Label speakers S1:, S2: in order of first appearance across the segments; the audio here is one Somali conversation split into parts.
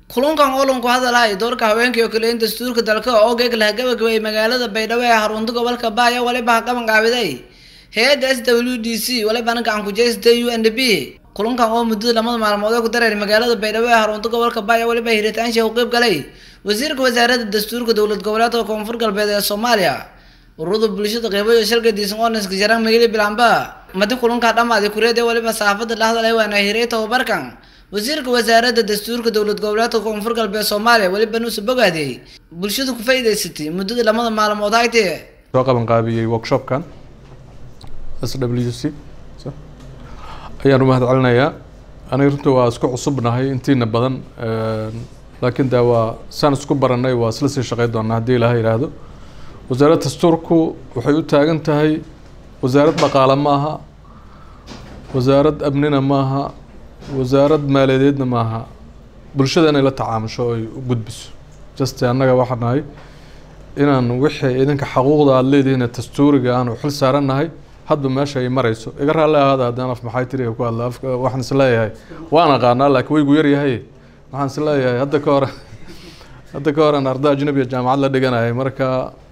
S1: kulankan olanku hadalay doorka haweenka oo kale in dastuurka dalka oo geeg laha gabagabeeyay magaalada baydhabo ee xarunta gobolka baaya waliba ha qaban qaabiday hay-adda s w d c walibana gacan ku jeystay u n d b kulankan oo muddada lamada maalmood ee ku dareeray magaalada baydhabo ee xarunta gobolka baaya waliba hiritaansha u qeyb galay wasiirka wasaaradda dastuurka dowlad goboleedka koonfur galbeed ee soomaaliya ururada bulshada qeybayo shalka diisan oneska jaraan magili bilamba madi kulankaa dhamaaday kureed ee waliba saxaafadda dhexdalay waana hiray tababarkan wasiirka wasaaradda dastuurka dowlad goboleedka koonfur galbeed soomaaliya weliba nuusa bogaadiyey bulshadu ku faa'iidaysatay muddada lamada maalmood haytee
S2: soo qaban qaabiyey workshopkan s w c ayaan u mahad celinayaa aniga runta waa isku cusubnahay intiina badan laakiin de waa saan isku baranay waa isla sii shaqey doonaa haddii ilaha yidhaahdo wasaaradda dastuurku waxay u taagan tahay wasaarad dhaqaale maaha wasaarad amnina maaha wasaarad maaliyadeedna maaha bulshada inay la tacaamusho oy u gudbiso juste annaga waxaa nahay inaan wixii idinka xaquuqda aada leedihiin ee dastuuriga aanu xil saarannahay hadba meesha ay marayso iga raalli ahaada haddaan af maxay tiriga ku hadla afka waxaan is leeyahay waan aqaanaa laakiin waygu yaryahay waxaan is leeyahay hadda ka hor hadda ka horan arday ajnabiya jaamacad la dhiganayay marka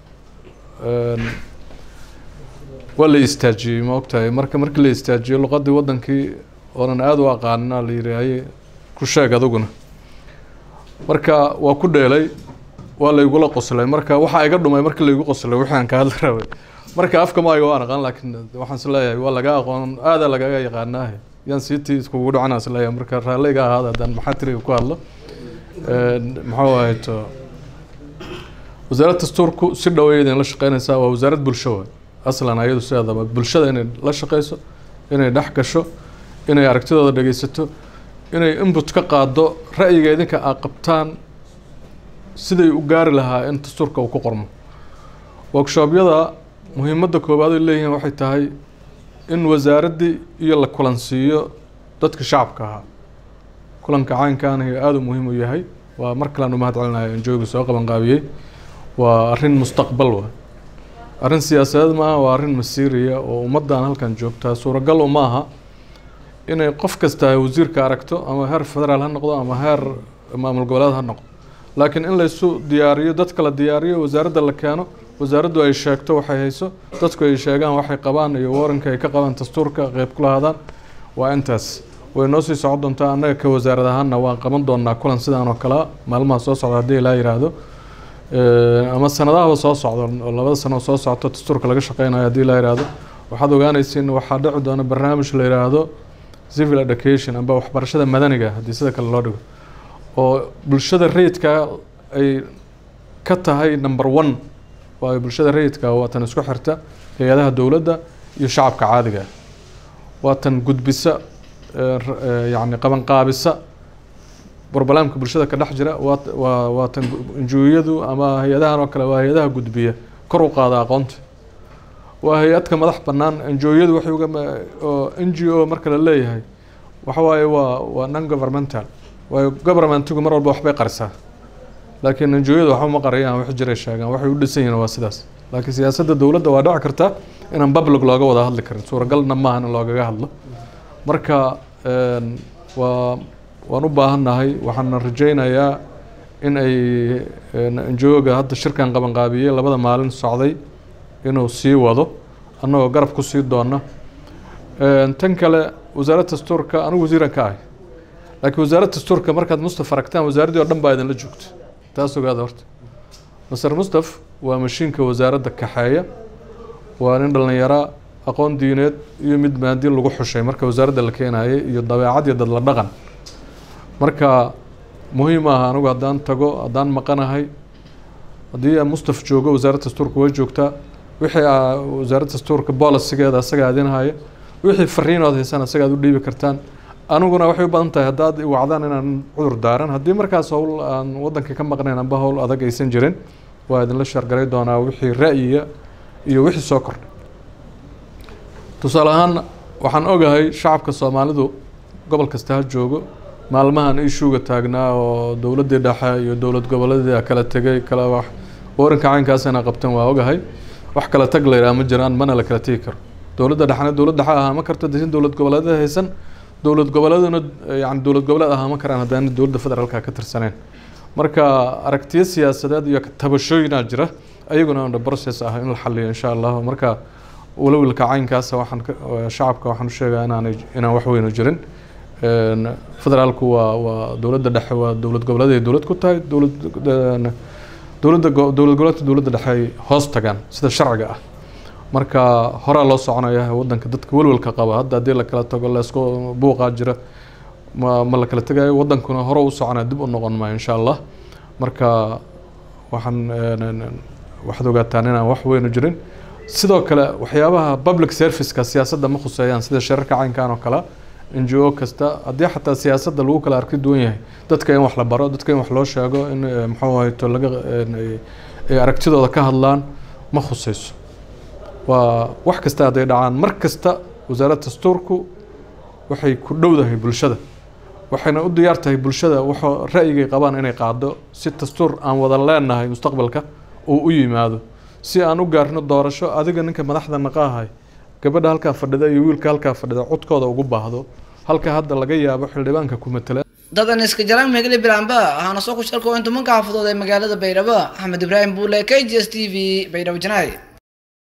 S2: waa la istaajiyey ma ogtahay marka markii la istaajiyey luqadii wadankii oonan aada u aqaanina la yihi haye ku sheeg adiguna marka waa ku dheelay waa laygula qoslay marka waxaa iga dhumay markii laygu qoslay wixii aan ka hadli rabay marka afka maayo waan aqaan laakiin waxaan is leeyahay waa laga aqoon aada lagaga yaqaanaahe yaan siitii iskugu dhacana is leeyahay marka raalliga ahaada haddaan maxaa tiriga ku hadlo maxuu ahayto wasaaradda dastuurku si dhaweyd in la shaqeynaysaa waa wasaarad bulsho waay aslan ayadu sideedaba bulshada inay la shaqeyso inay dhex gasho inay aragtidooda dhegeysato inay input ka qaado ra'yiga idinka aa qabtaan siday u gaari lahaa in dastuurka uu ku qormo workshopyada muhiimadda koowaad ay leeyihiin waxay tahay in wasaaraddii iyo la kulansiiyo dadka shacabka ahaa kulanka caynkaanahi aada u muhiim u yahay waa mar kalean u mahad celinayo enjooga soo qaban qaabiyey waa arrin mustaqbal wa arrin siyaasadeed maaha waa arrin masiiriya oo ummaddan halkan joogtaa suuragal uma aha inay qof kasta wasiirka aragto ama heer federaal ha noqdo ama heer maamul goboleed ha noqdo laakiin in laysu diyaariyo dadka la diyaariyo wasaaradda la keeno wasaaraddu ay sheegto waxay hayso dadku ay sheegaan waxay qabaan iyo waranka ay ka qabaan dastuurka qeyb ku lahaadaan waa intaas way noo sii socon doontaa annaga ka wasaarad ahaanna waan qaban doonaa kulan sidaan oo kalea maalmaha soo socda haddii ilaa yidhaahdo ama sanadahaba soo socdo oo labada sano soo socto dastuurka laga shaqeynayo haddii la yidhaahdo waxaad ogaanaysiin waxaa dhici doona barnaamij la yidhaahdo civil education amba waxbarashada madaniga haddii sida kale loo dhigo oo bulshada rayidka ay ka tahay number one waayo bulshada rayidka waa tan isku xirta hay-adaha dowladda iyo shacabka caadiga waa tan gudbisa yacni qabanqaabisa broblемka bulshada ka dhex jira waa waa waa tan injuuyadu ama hay-adahan oo kale waa hay-adaha gudbiya kor u qaada aqoonta waa hay-adka madax bannaan enjooyadu waxay uga oo n g o marka la leeyahay waxa waaye waa waa non governmental waayo governmentigu mar walba waxbay qarisaa laakiin enjooyadu waxba ma qariyaan wax jiray sheegaan waxay u dhisan yihiin waa sidaas laakiin siyaasadda dowladda waa dhici karta inaan public looga wada hadli karin suuragalna maaha in loogaga hadlo marka waa waan u baahannahay waxaana rajeynayaa in ay enjooga hadda shirkan qabanqaabiyey labada maalin socday inuu sii wado annagoo garab ku sii doona tan kale wasaaradda dastuurka anigu wasiiran ka ahay laakiin wasaaradda dastuurka markaad mustaf aragtaan wasaaraddii oo dhan baa idinla joogta taas ogaada horta maser mustaf waa mashiinka wasaaradda kaxeeya waa nin dhallinyara aqoon diineed iyo mid maadiin lagu xushay marka wasaaradda la keenayay iyo dabeecad iyo dadla dhaqan marka muhiim ah anigu haddaan tago haddaan maqanahay haddii mustaf joogo wasaaradda dastuurka way joogtaa wixii wasaaradda dastuurka bolisigeeda asaga adinhaya wixii fariinood haysaan asaga ad u dhiibi kartaan aniguna waxay u badan tahay haddaad wacdaan inaan cudur daaran haddii markaas howl aan waddanka ka maqnayn amba howl adag aysan jirin waa idinla shargaray doonaa wixii ra'yiga iyo wixii soo kordhay tusaale ahaan waxaan ogahay shacabka soomaalidu gobol kasta ha joogo maalmahan ishuuga taagnaa oo dowladdii dhexe iyo dowlad goboleedii kala tegay kala wax waranka caynkaas inaa qabtan waa ogahay wax kala tag la yidhaha ma jiraan mana la kala tegi karo dowladda dhexna dowlad dhexe ahaa ma karto desin dowlad goboleedyada haysan dowlad goboleeduna yani dowlad goboleed ahaa ma karaan haddaana dowladda federaalka ka tirsaneen marka aragtiyo siyaasadeed iyo tabashooyinaa jira ayaguna under process ah in la xaliyo insha allah marka walowilka caynkaasa waxaan shacabka waxaan u sheegaa inaanay inaan wax weynu jirin federaalku waa waa dowladda dhexe waa dowlad goboleed ay dowlad ku tahay dowlad dowladda dowlad goboleedka dowladda dhexe ay hoos tagaan sida sharciga ah marka horaa loo soconaya wadanka dadka welwelka qaba hadda haddii la kala tago laisku buuqaa jira ma ma la kala tegayo wadankuna hore u soconaya dib u noqon maayo insha allah marka waxaan waxaad ogaataan inaan wax weynu jirin sidoo kale waxyaabaha public serviceka siyaasadda ma khuseeyaan sida shirarka caynkan oo kale n g o kasta haddii xataa siyaasadda lagu kala arki duwan yahay dadka in wax la baro dadka in wax loo sheego in muxuu ahayto laga ay aragtidooda ka hadlaan ma khuseyso waa wax kasta hadday dhacaan mar kasta wasaaradda dastuurku waxay ku dhowdahay bulshada waxayna u diyaar tahay bulshada waxoo ra'yigay qabaan inay qaado si dastuur aan wada leenahay mustaqbalka uu u yimaado si aan u gaarno doorasho adiga ninka madaxda naqaahay gabadha halkaa fadhida iyo wiilka halkaa fadhida codkooda ugu baahdo halka hadda laga yaabo xildhibaanka ku matala
S1: dadan iska jaran megle bilaanba waxaana soo ku sharko in tumanka xaafadood ee magaalada baydhabo axmed ibraahim buule k g s t v baydhabo janaay